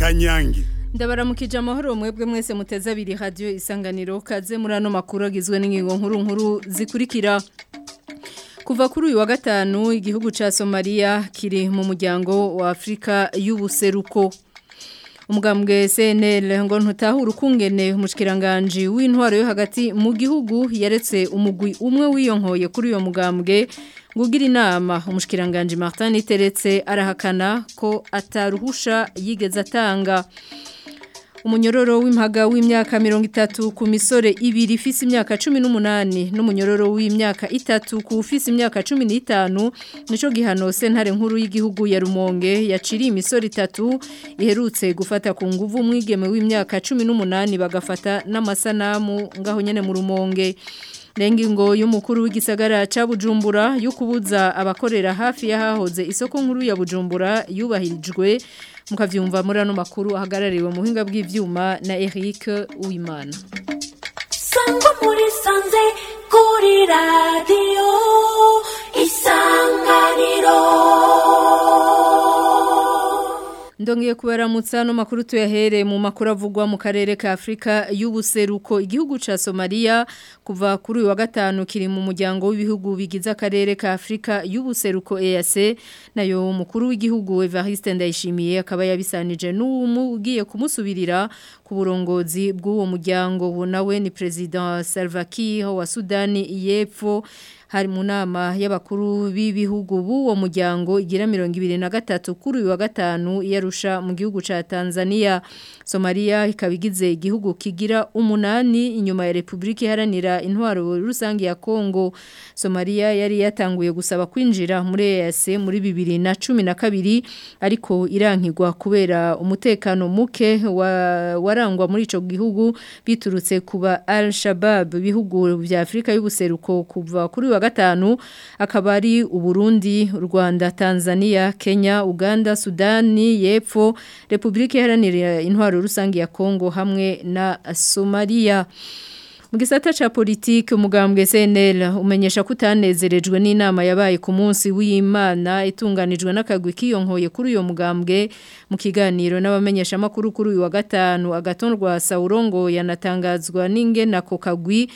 kanyange ndabaramukije amahoro mwebwe mwese muteze abiri radio isanganiro kaze muri ano makuru agizwe n'ingingo nkuru nkuru zikurikira kuva kuri uyu wa gatanu igihugu ca Somalia kiri mu muryango wa Afrika y'ubuseruko umugambwe CNL ngo ntutahura ukungene umushikiranganje w'intwaro yo hagati mu gihugu yaretse umugwi umwe wiyonkoye kuri uyo mugambwe ngugira inama umushikiranganje Martin Teretse arahakana ko ataruhusha yigeze atanga umunyororo w'impaga w'imyaka mirongo itatu ku misore ibiri ifise imyaka cumi n'umunani n'umunyororo w'imyaka itatu ku ufise imyaka cumi n'itanu nico gihano sentare nkuru y'igihugu ya rumonge yaciriye imisore itatu iherutse gufata ku nguvu umwigeme w'imyaka cumi n'umunani bagafata n'amasanamu ngaho nyene mu rumonge Rengingo y'umukuru w'igisagara ca Bujumbura yo kubuza abakorera hafi yahahoze isoko nkuru ya Bujumbura yubahirijwe mukavyumva muri ano makuru ahagarariwe mu buhinga bw'ivyuma na Eric Uwimana Sangwa muri sanze kuri radio isanganiro Ndongeye kubaramutsa no makuru tuyahere mu makuru avugwa mu karere ka Afrika y'ubuseruko igihugu ca Somalia kuva kuri uyu wa gatanu kiri mu muryango w'ibihugu bigize akarere ka Afrika y'ubuseruko EAC nayo umukuru w'igihugu Evariste Ndayishimiye akaba yabisanije n'umugiye kumusubirira ku burongozi bw'uwo muryango nawe ni president Salva Kiir wa Sudani y'Epfo hari mu nama y'abakuru b'ibihugu b'uwo muryango igira mirongo ibiri na gatatu kuri uyu wa gatanu yarusha mu gihugu ca Tanzania Somalia ikaba igize igihugu kigira umunani inyuma ya Republika iharanira intwaro rusange ya Kongo Somalia yari yatanguye gusaba kwinjira muri EAC muri bibiri na cumi na kabiri ariko irankigwa kubera umutekano muke wa, warangwa muri ico gihugu biturutse kuba Al-Shabaab bihugu vya Afrika y'ubuseruko kuva kuri wa gatanu akaba ari Uburundi, Rwanda, Tanzania, Kenya, Uganda, Sudani y'Epfo, Republika Iharanira Intwaro Rusange ya Kongo hamwe na Somalia. Mu gisata ca politike umugambwe CNL umenyesha kutanezerejwe n'inama yabaye ku munsi w'Imana itunganijwe n'akagwi kiyonkoye kuri uyo mugambwe mu kiganiro n'abamenyesha makuru kuri uyu wa gatanu agatondwa Saurongo yanatangazwa n'ingena ko kagwi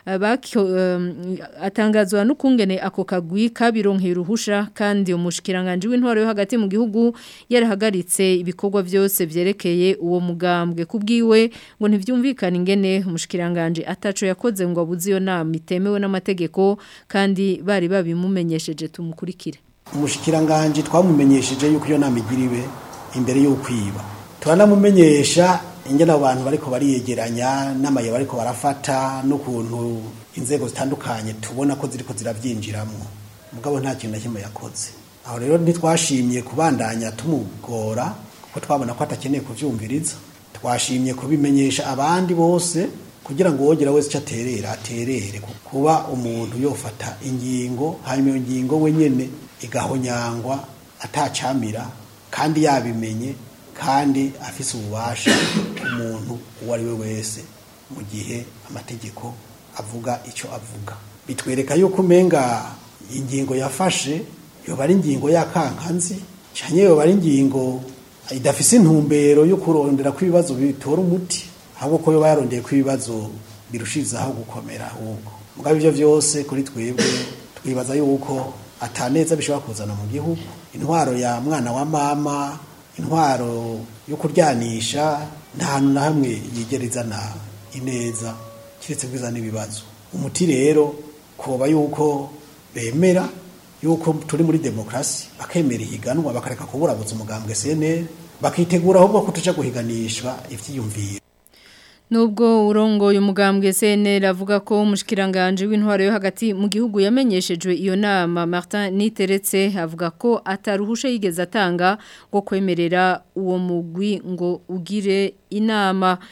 atangazwa n'ukungene ako kagwi kabironkeye uruhusha kandi umushikiranganje w'intwaro yo hagati mu gihugu yarahagaritse ibikorwa byose byerekeye uwo mugambwe kubwiwe ngo ntivyumvikane ingene umushikiranganje ataco yakoze ngo abuze iyo nama itemewe n'amategeko kandi bari babimumenyesheje tumukurikire umushikiranganje twamumenyesheje yuko iyo nama igiriwe imbere yo kwiba turanamumenyesha ingene abantu bariko bariyegeranya n'amaye bariko barafata n'ukuntu inzego zitandukanye tubona ko ziriko ziravyinjiramwo mugabo nta kintu na kimwe yakoze aho rero ntitwashimye kubandanya tumugora kuko twabona ko atakeneye kuvyumviriza twashimye kubimenyesha abandi bose kugira ngo wogera wese icyo aterera aterere kuba umuntu yofata ingingo hanyuma iyo ngingo we nyene igahonyangwa atacamira kandi yabimenye kandi afise ububasha umuntu uwo ari we wese mu gihe amategeko avuga icyo avuga bitwereka yuko umenga ingingo yafashe yoba ari ingingo y'akankanzi cyane yoba ari ingingo idafise intumbero yo kurondera ko ibibazo bitora umuti ahubwo ko yoba yarondeye ko ibibazo birushirizaho gukomera ahubwo mugabo ibyo byose kuri twebwe twibaza yuko ataneza bishobora kuzana mu gihugu intwaro ya mwana wa mama intwaro yo kuryanisha nta hantu na hamwe yigera izana ineza kiretse kwizana ibibazo umuti rero koba yuko bemera yuko turi muri demokarasi bakemera ihiganwa bakareka kuburabuza umugambwe CNL bakitegura ahubwo ko tuja guhiganishwa ivyiyumviro Nubwo urongo umugambwe CNL avuga ko umushikiranganje w'intwaro yo hagati mu gihugu yamenyeshejwe iyo nama Martin Niteretse avuga ko ataruhusha yigeze atanga ngo kwemerera uwo mugwi ngo ugire inama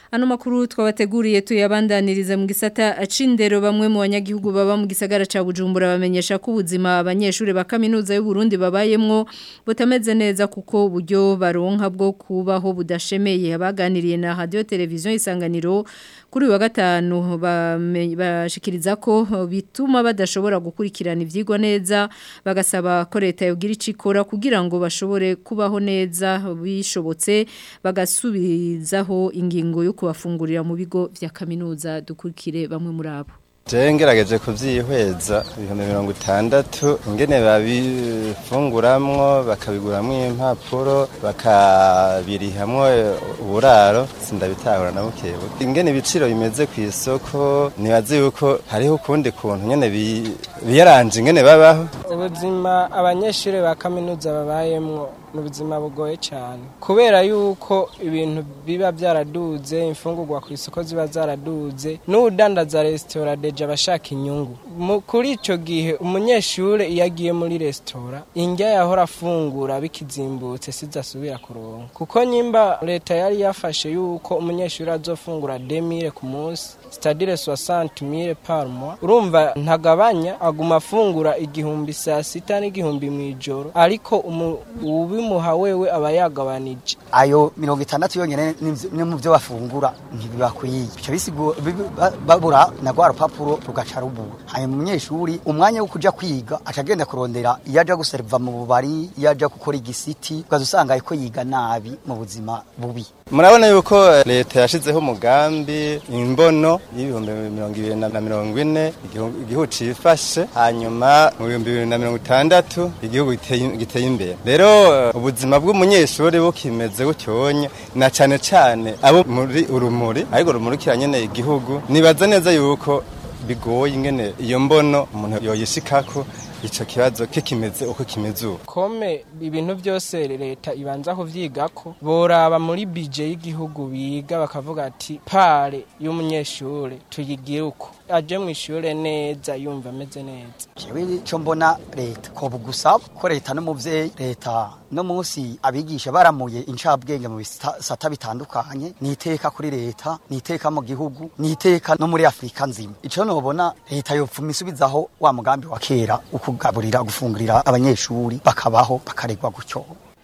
Ano makuru twabateguriye tuyabandanirize mu gisata acindero bamwe mu banyagihugu baba mu gisagara ca Bujumbura bamenyesha ko ubuzima abanyeshuri ba kaminuza y'u Burundi babayemwo butameze neza kuko uburyo baronka bwo kubaho budashemeye abaganiriye na radio televiziyo isanganiro kuri uyu wa gatanu bame- bashikiriza ko bituma badashobora gukurikirana ivyigwa neza bagasaba ko leta yogira icikora kugira ngo bashobore kubaho neza bishobotse bagasubizaho ingingo yo kubafungurira mu bigo vya kaminuza dukurikire bamwe muri abo Je ngerageje kuvyihweza ibihumbi mirongo itandatu ingene babifunguramwo bakabiguramwo impapuro bakabirihamwo uburaro sindabitahura na bukebuke ingene ibiciro bimeze ku isoko nibaze yuko hariho ukundi kuntu nyene bi- biyaranje ingene babaho ubuzima abanyeshuri ba kaminuza babayemwo ni ubuzima bugoye cyane kubera yuko ibintu biba byaraduze imfungurwa ku isoko ziba zaraduze n'udandaza resitora deje aba ashaka inyungu Mu- kuri icyo gihe umunyeshuri iyo agiye muri resitora indya yahora afungura bikizimbutse sizasubira kuronka kuko nyimba leta yari yafashe yuko umunyeshuri azofungura demire ku munsi sitadire soixante mille par mois urumva ntagabanya aguma afungura igihumbi saa sita n'igihumbi mu ijoro ariko umu- ubimuha wewe aba yagabanije ayo mirongo itandatu yonyene n'ivyo- ni mu byo bafungura ntibibakwiye bica bisigo bibi- ba- babura na rwa rupapuro rugaca rubura hanyuma umunyeshuri umwanya wo kuja kwiga aca agenda kurondera iyo aja guseriva mu bubari iyo aja gukora igisiti ukaza usanga ariko yiga nabi mu buzima bubi murabona yuko leta yashizeho umugambi imbono y'ibihumbi mirongo ibiri na na mirongo ine igihu- igihugu cifashe hanyuma mu bihumbi bibiri na mirongo itandatu igihugu giteye giteye imbere rero eh, ubuzima bw'umunyeshuri bukimeze butyonye na cane cane abo muri urumuri ariko rumurikira nyene igihugu nibaza neza yuko bigoye ingene iyo mbono umuntu yoyishikako ico kibazo kikimeze uko kimeze ubu kome ibintu byose leta ibanza kuvyigako boraba muri bije y'igihugu biga bakavuga ati pare y'umunyeshuri tuyigire uko aje mu ishure neza yumva ameze neza jewe ico mbona leta ko bugusaba ko leta n'umuvyeyi leta no munsi abigisha baramuye incabwenge mu bisata bitandukanye niteka kuri leta niteka mu gihugu niteka no muri Afrika nzima ico nobona leta yopfuma isubizaho wa mugambi wa kera ukugaburira gufungurira abanyeshuri bakabaho bakaregwa gutyo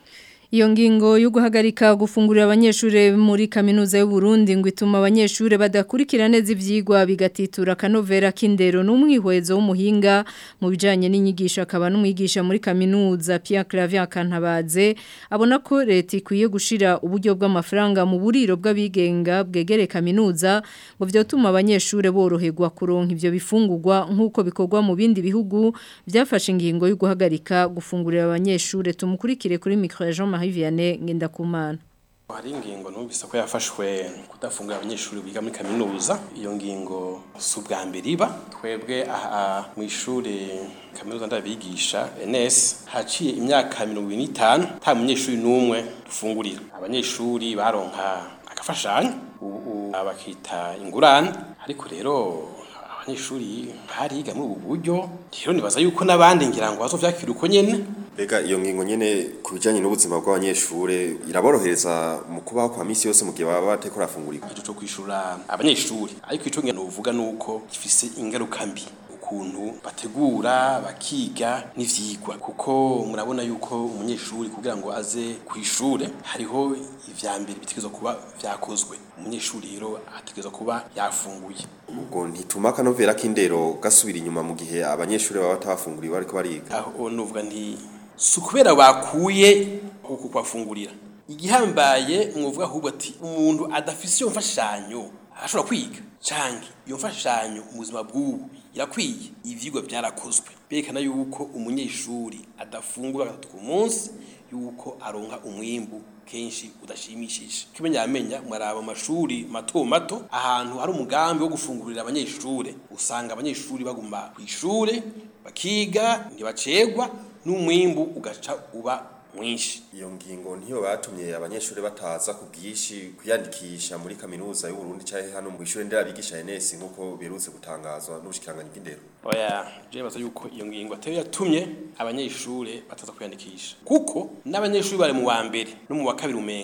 Iyo ngingo yo guhagarika gufungurira abanyeshure muri kaminuza y'u Burundi ngo ituma abanyeshure badakurikira neza ivyigwa bigatitura kanovera k'indero n'umwihwezo w'umuhinga mu bijanye n'inyigisho akaba n'umwigisha muri kaminuza Pierre Clavier Kantabaze abona ko leta ikwiye gushira uburyo bw'amafaranga mu buriro bw'abigenga bwegere kaminuza ngo vyotuma abanyeshure boroherwa kuronka ivyo bifungurwa nk'uko bikorwa mu bindi bihugu byafashe ingingo yo guhagarika gufungurira abanyeshure tumukurikire kuri micro ya Jean Marie Vianney Ngendakumana hari ingingo numvise ko yafashwe kudafungura abanyeshuri biga muri kaminuza iyo ngingo si ubwa mbere iba twebwe aha mu ishuri kaminuza ndabigisha NS haciye imyaka mirongo ibiri n'itanu nta munyeshuri n'umwe dufungurira abanyeshuri baronka agafashanyo ubu bakita ingurane ariko rero abanyeshuri bariga muri ubu buryo rero nibaza yuko n'abandi ngira ngo bazovyakira uko nyene Bega iyo ngingo nyene ku bijanye n'ubuzima bw'abanyeshure iraborohereza mu kubaho kwa misi yose mu gihe baba bateko rafungurira. ico co kwishura abanyeshuri ariko ico ngene uvuga nuko gifise ingaruka mbi ukuntu bategura bakiga n'ivyigwa kuko murabona yuko umunyeshuri kugira ngo aze ku ishure hariho ivya mbere bitegerezwa kuba vyakozwe umunyeshuri rero ategerezwa kuba yafunguye Ubwo ntituma akanovera k'indero gasubira inyuma mu gihe abanyeshure baba batabafunguriye bariko bariga. aho nuvuga nti si ukubera bakuye uku kubafungurira igihambaye mwovuga ahubwo ati umuntu adafise iyo mfashanyo ashobora kwiga canke iyo mfashanyo mu buzima bw'ubu irakwiye ivyigwa byarakozwe berekana yuko umunyeshuri adafungura gatatu ku munsi yuko aronka umwimbu kenshi udashimishije kimenya yamenya mwaraba mu mashuri mato mato ahantu hari umugambi wo gufungurira abanyeshure usanga abanyeshuri baguma ku ishure bakiga ntibacegwa n'umwimbu ugaca uba mwinshi Iyo ngingo niyo batumye abanyeshure bataza ku bwishi kwiyandikisha muri kaminuza y'u Burundi cahe hano mu ishure nderabigisha NS nkuko berutse gutangazwa n'ubushikiranganje bw'indero. oya je baza yuko iyo ngingo atari yatumye abanyeshure bataza kwiyandikisha kuko n'abanyeshuri bari mu wa mbere no mu wa kabiri umenga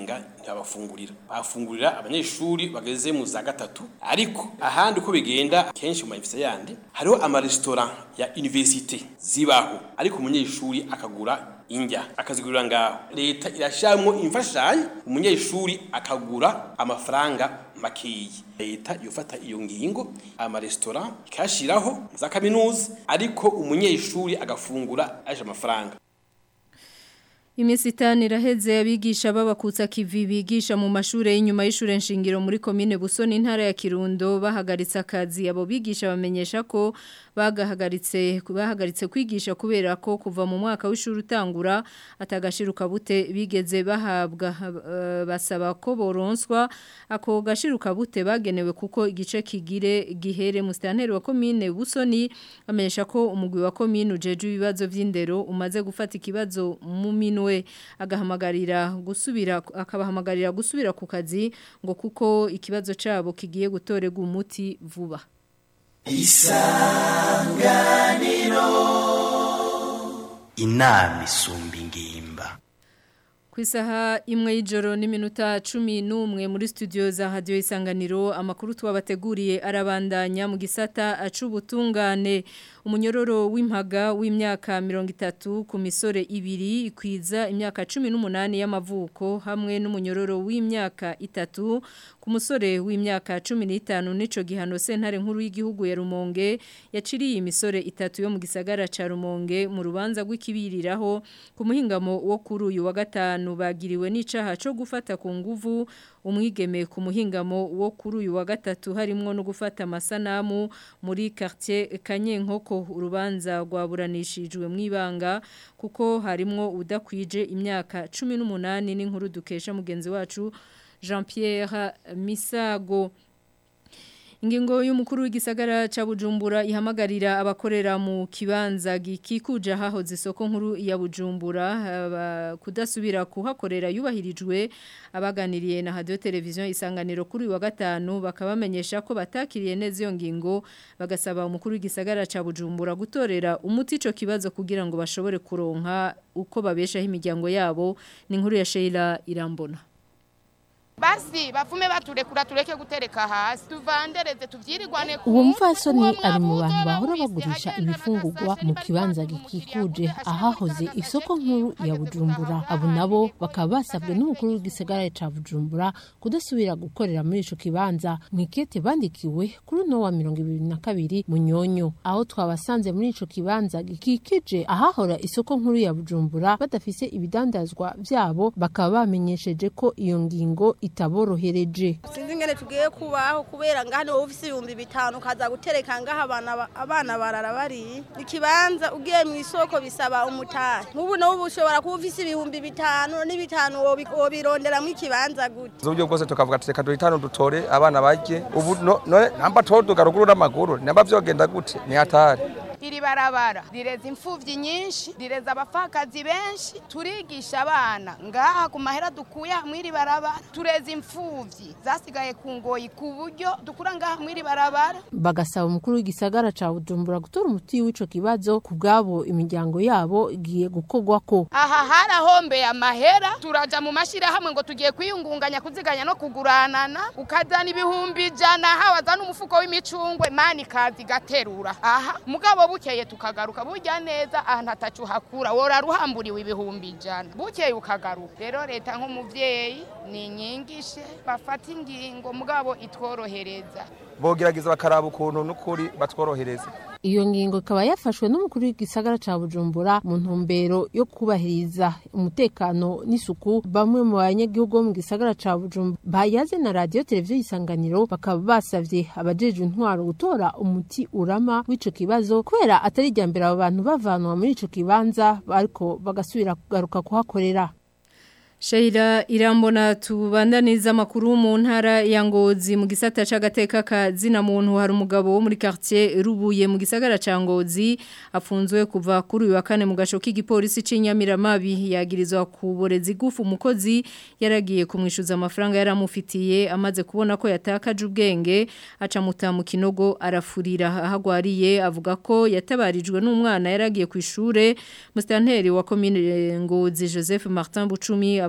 ntibabafungurira bafungurira abanyeshuri bageze mu za gatatu ariko ahandi uko bigenda kenshi mu mayinvesite yandi hariho amaresitora ya universite zibaho ariko umunyeshuri akagura indya akazigurira ngaho leta irashyiramo imfashanyo umunyeshuri akagura amafaranga makeyi leta yofata iyo ngingo amaresitora ikayashyiraho za kaminuza ariko umunyeshuri agafungura aje amafaranga Imisi itanu iraheze abigisha babakutsa kivi bigisha mu mashure y'inyuma y'ishure nshingiro muri komine Busoni intara ya Kirundo bahagaritse akazi abo bigisha bamenyesha ko bagahagaritse bahagaritse kwigisha kubera ko kuva mu mwaka w'ishuri utangura atagashiruka bute bigeze bahabwa uh, basaba ko boronswa ako gashiruka bute bagenewe kuko igice kigire gihere mu stanteri wa komine Busoni amenyesha ko umugwi wa komine ujeje ibibazo vy'indero umaze gufata ikibazo mu minwe we agahamagarira gusubira akabahamagarira gusubira ku kazi ngo kuko ikibazo cabo kigiye gutorega umuti vuba isanganiro inama isumba ingimba ku isaha imwe y'ijoro n'iminota cumi n'umwe muri studio za radiyo isanganiro amakuru tubabateguriye arabandanya mu gisata acubutungane umunyororo w'impaga w'imyaka mirongo itatu ku misore ibiri ikwiza imyaka cumi n'umunani y'amavuko hamwe n'umunyororo w'imyaka itatu ku musore w'imyaka cumi n'itanu n'ico gihano sentare nkuru y'igihugu ya rumonge yaciriye imisore itatu yo mu gisagara ca rumonge mu rubanza rw'ikibiriraho ku muhingamo wo kuri uyu wa gatanu bagiriwe n'icaha cyo gufata ku nguvu umwigeme ku muhingamo wo kuri uyu wa gatatu harimo no gufata amasanamu muri quartier Kanyenkoko urubanza rwaburanishijwe mu ibanga kuko harimo udakwije imyaka 18 n'inkuru dukesha mugenzi wacu Jean Pierre Misago Ingingo y'umukuru w'igisagara ca Bujumbura ihamagarira abakorera mu kibanza gikikuje hahoze isoko nkuru ya Bujumbura kudasubira kuhakorera yubahirijwe abaganiriye na radio televiziyo isanganiro kuri wa gatanu bakabamenyesha ko batakiriye neza iyo ngingo bagasaba umukuru w'igisagara ca Bujumbura gutorera umuti ico kibazo kugira ngo bashobore kuronka uko babeshaho imiryango yabo ni inkuru ya Sheila Irambona basi bafume baturekura tureke gutereka hasi tuvandereze tuvyirirwane uwo mfasoni ari mu bantu bahora bagurisha ibifungurwa mu kibanza gikikuje ahahoze isoko nkuru ya bujumbura abo nabo bakaba basabwe n'umukuru w'igisagara ca bujumbura kudasubira gukorera muri ico kibanza mwikete bandikiwe kuri uno wa mirongo ibiri na kabiri munyonyo aho twabasanze muri ico kibanza gikikije ahahora isoko nkuru ya bujumbura badafise ibidandazwa vyabo bakaba bamenyesheje ko iyo ngingo itaborohereje sinzi ingene tugiye kubaho kubera ngaha niwo ufise ibihumbi bitanu ukaza gutereka ngaha abana abana barara bari ikibanza ugiye mu isoko bisaba umutahe nk'ubu n'ubu ushobora kuba ufise ibihumbi bitanu n'ibitanu wobironderamwo ikibanza gute uburyo bwose tukavuga ati reka duhitane dutore abana barye ubu none namba toduga ruguru n'amaguru namba vyogenda gute ni hatari iri barabara rireza imfuvyi nyinshi rireza abapfakazi benshi turigisha abana ngaha ku mahera dukuye mw'iri barabara tureza imfuvyi zasigaye ku ngoyi ku buryo dukura ngaha mw'iri barabara bagasaba umukuru w'igisagara ca bujumbura gutora umuti w'ico kibazo ku bwabo imiryango yabo igiye gukorwako aha harahombeye amahera turaja mu mashirahamwe ngo tugiye kwiyungunganya kuziganya no kuguranana ukazana ibihumbi ijana hawaza n'umufuko w'imicungwe mani kazi gaterura aha mugabo bukeye tukagaruka burya neza ahantu atacu hakura wora ruhamburiwe ibihumbi ijana bukeye ukagaruka rero leta nk'umuvyeyi ni inyigishe bafata ingingo mugabo itworohereza bogerageza bakaraba ukuntu n'ukuri batworohereza iyo ngingo ikaba yafashwe n'umukuru w'igisagara ca bujumbura mu ntumbero yo kubahiriza umutekano n'isuku bamwe mu banyagihugu bo mu gisagara ca bujumbura bayaze na radiyo televiziyo isanganiro bakaba basavye abajejwe intwaro gutora umuti urama w'ico kibazo kubera atari irya mbere abo bantu bavanwa muri ico kibanza ariko bagasubira kugaruka kuhakorera Shaira irambona tubandaniza makuru mu ntara ya Ngozi mu gisata c'agateka ka zina muntu hari umugabo wo muri quartier Rubuye mu gisagara ca Ngozi afunzwe kuva kuri uyu wa kane mu gasho k'igipolisi c'Inyamiramabi yagirizwa kuboreza igufu umukozi yaragiye kumwishuza amafaranga yaramufitiye amaze kubona ko yatakaje ubwenge aca muta mu kinogo arafurira ahagwariye avuga ko yatabarijwe n'umwana yaragiye ku ishure mustanteri wa commune Ngozi Joseph Martin Bucumi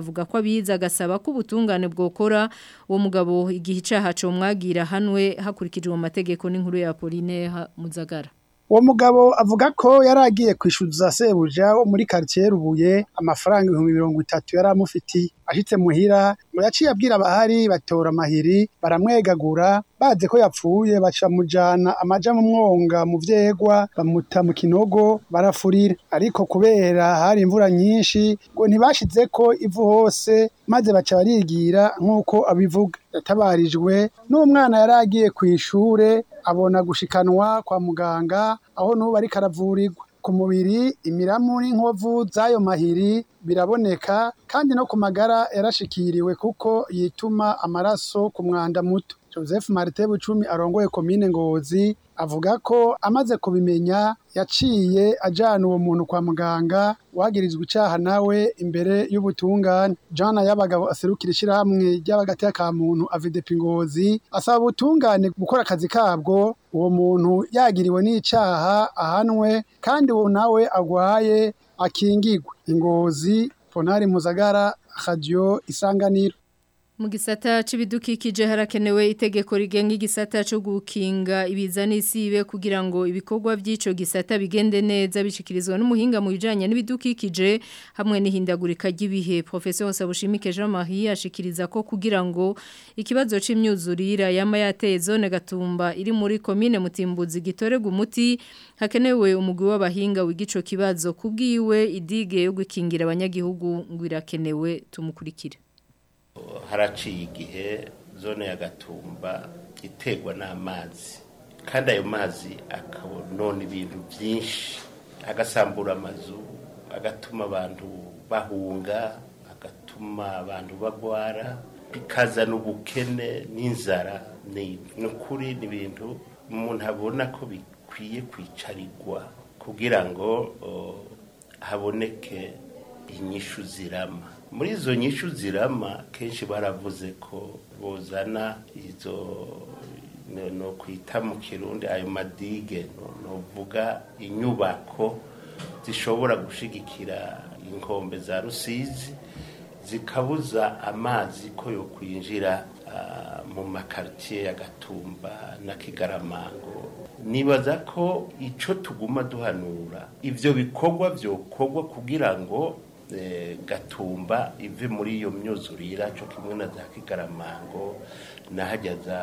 avuga ko abiza agasaba ko ubutungane bwokora uwo mugabo igihe icaha co mwagira hanwe hakurikijwe mu mategeko n'inkuru ya Pauline Muzagara uwo mugabo avuga ko yari agiye kwishyuza sebuja wo muri karitsiye rubuye amafaranga ibihumbi mirongo itatu yari amufitiye ashitse muhira ngo yaciye abwira abahari batora amahiri baramwegagura baze ko yapfuye baca mujana amaja mu mwonga mu vyegwa bamuta mu kinogo barafurira ariko kubera hari imvura nyinshi ngo ntibashizeko ivu hose maze baca barigira nk'uko abivuga yatabarijwe n'umwana yari agiye kw'ishure abona gushikanwa kwa muganga aho n'ubu ariko aravurirwa ku mubiri imiramu n'inkovu z'ayo mahiri biraboneka kandi no ku magara yarashikiriwe kuko yituma amaraso ku mwanda muto joseph marite bucumi arongoye komine ngozi avuga ko amaze kubimenya yaciye ajana uwo muntu kwa muganga wagirizwa icaha nawe imbere y'ubutungane jana y'abagabo aserukira ishirahamwe ry'abagati ka muntu avidepi ngozi asaba ubutungane gukora akazi kabwo uwo muntu yagiriwe n'icaha ahanwe kandi uwo nawe agwaye akingigwe ingozi ponari muzagara radio isanganiro mu gisata c'ibidukikije harakenewe itegeko rigenga igisata cyo gukinga ibiza n'isibe kugira ngo ibikorwa by'ico gisata bigende neza bishikirizwa n'umuhinga mu bijanye n'ibidukikije hamwe n'ihindagurika ry'ibihe professeur Sabushimike Jean Marie ashikiriza ko kugira ngo ikibazo c'imyuzurira yama yateye zone gatumba iri muri commune Mutimbuzi gitorega umuti hakenewe umugwi w'abahinga w'igico kibazo kubwiwe idige yo gukingira abanyagihugu ngo irakenewe tumukurikire haraciye igihe zone ya gatumba iterwa n'amazi kandi ayo mazi akabonona ibintu byinshi agasambura amazu agatuma abantu bahunga agatuma abantu bagwara bikazana ubukene n'inzara ni ukuri ni ibintu umuntu abona ko bikwiye kwicarirwa kugira ngo haboneke inyishu zirama muri izo nyishu zirama kenshi baravuze ko bozana izo no kwita mu kirundi ayo madige novuga inyubako zishobora gushigikira inkombe za rusizi zikabuza amazi ko yo kwinjira mu makaritiye ya gatumba na kigaramango nibaza ko icyo tuguma duhanura ibyo bikorwa byokorwa kugira ngo gatumba ive muri iyo myuzurira cyo kimwe na za kigaramango n'ahajya za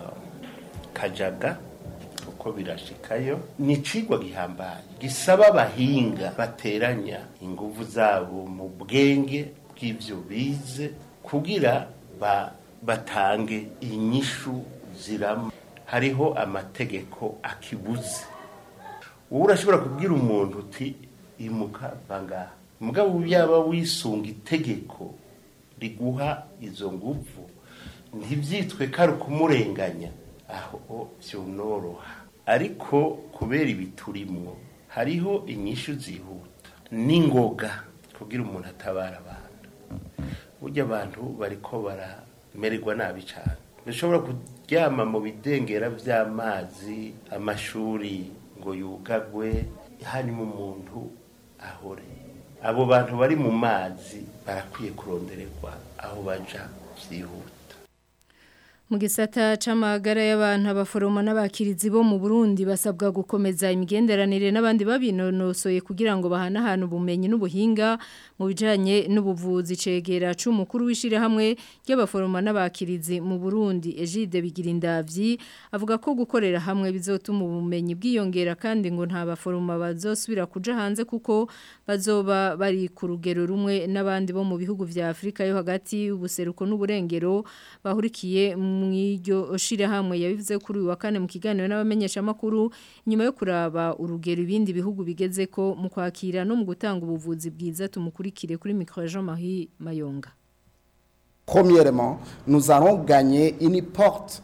kajaga uko birashikayo ni icigwa gihambaye gisaba abahinga bateranya ingufu zabo mu bwenge bw'ibyo bize kugira batange inyishu zirama hariho amategeko akibuze wowe urashobora kubwira umuntu uti imuka bangaha mugabo yaba wisunga itegeko riguha izo nguvu ntibyitwe ko ari ukumurenganya aho byonoroha ariko kubera ibiturimwo hariho inyishu zihuta n'ingoga kugira umuntu atabara abantu burya abantu bariko baramererwa nabi cyane bishobora kuryama mu bidengera by'amazi amashuri ngo yugagwe hanyuma umuntu ahore abo bantu bari mu mazi barakwiye kurondererwa aho baja byihuta mu gisata c'amagara y'abantu abaforoma n'abakirizi bo mu Burundi basabwa gukomeza imigenderanire n'abandi babinonosoye kugira ngo bahanahane ubumenyi n'ubuhinga mu bijanye n'ubuvuzi cegera c'umukuru w'ishire hamwe ry'abaforoma n'abakirizi mu Burundi Egide Bigirindavyi avuga ko gukorera hamwe bizotuma ubumenyi bwiyongera kandi ngo nta baforoma bazosubira kuja hanze kuko bazoba bari ku rugero rumwe n'abandi bo mu bihugu vya Afrika yo hagati ubuseruko n'uburengero bahurikiye mwiryo shirahamwe yabivuze kuri uyu wa kane mu kiganiro n'abamenyesha makuru nyuma yo kuraba urugero ibindi bihugu bigeze ko mu kwakira no mu gutanga ubuvuzi bwiza tumukurikire kuri micro Jean Marie Mayonga Premièrement, nous allons gagner une porte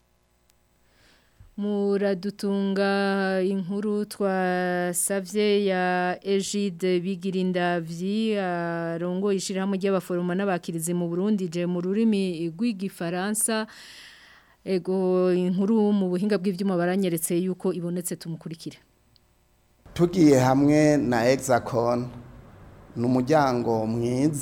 muradutunga inkuru twasavye ya Egide Bigirindavyi arongo ishirahamwe ry'abaforoma n'abakirizi mu Burundi je mu rurimi rw'igifaransa ego inkuru mu buhinga bw'ivyuma baranyeretse yuko ibonetse tumukurikire tugiye hamwe na Hexacon ni umuryango mwiza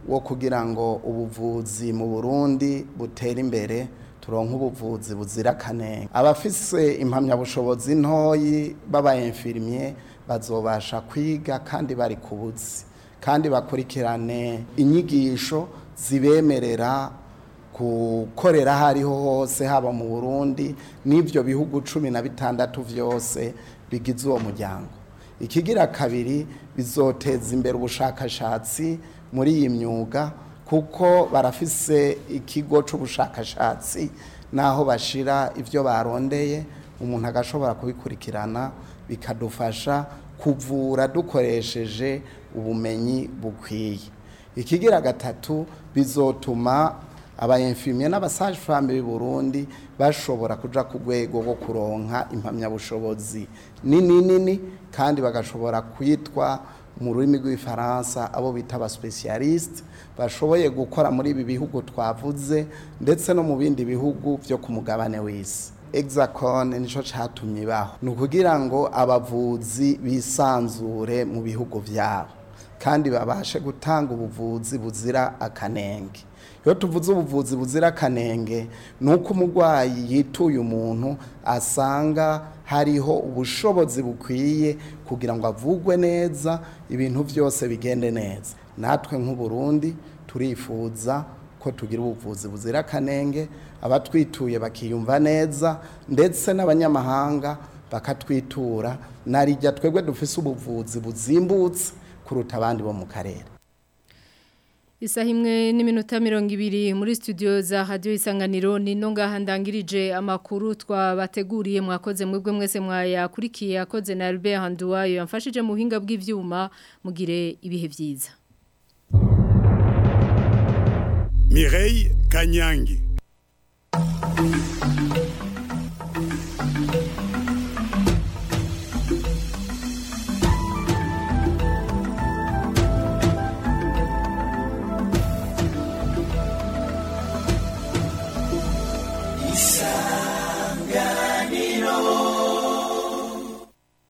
wo kugira ngo ubuvuzi mu Burundi butere imbere turonka ubuvuzi buzira kanenge abafise impamyabushobozi ntoyi baba infirmier bazobasha kwiga kandi bari kubuzi kandi bakurikirane inyigisho zibemerera gukorera aho ariho hose haba mu Burundi n'ibyo bihugu cumi na bitandatu byose bigize uwo muryango ikigira kabiri bizoteza imbere ubushakashatsi muri iyi myuga kuko barafise ikigo c'ubushakashatsi naho bashira ivyo barondeye umuntu agashobora kubikurikirana bikadufasha kuvura dukoresheje ubumenyi bukwiye ikigira gatatu bizotuma abayemfimye n'abasaje femme b'i Burundi bashobora kuja ku rwego rwo kuronka impamyabushobozi nini nini kandi bagashobora kwitwa mu rurimi rw'ifaransa abo bita aba specialist bashoboye gukora muri ibi bihugu twavuze ndetse no mu bindi bihugu byo ku mugabane w'isi Exacon nico catumye baho ni ukugira ngo abavuzi bisanzure mu bihugu vyabo kandi babashe gutanga ubuvuzi buzira akanenge iyo tuvuze ubuvuzi buzira akanenge ni uko umurwayi yituye umuntu asanga hariho ubushobozi bukwiye kugira ngo avugwe neza ibintu byose bigende neza natwe nk'uburundi turifuza ko tugira ubuvuzi buzira akanenge abatwituye bakiyumva neza ndetse n'abanyamahanga bakatwitura narijya twebwe dufise ubuvuzi buzimbutse kuruta abandi bo mu karere Isaha imwe n'iminota mirongo ibiri muri studio za radio isanganiro ni no ngaha ndangirije amakuru twabateguriye mwakoze mwebwe mwese mwayakurikiye akoze na Albert Handuwayo yamfashije mu buhinga bw'ivyuma mugire ibihe vyiza Mireille Kanyangi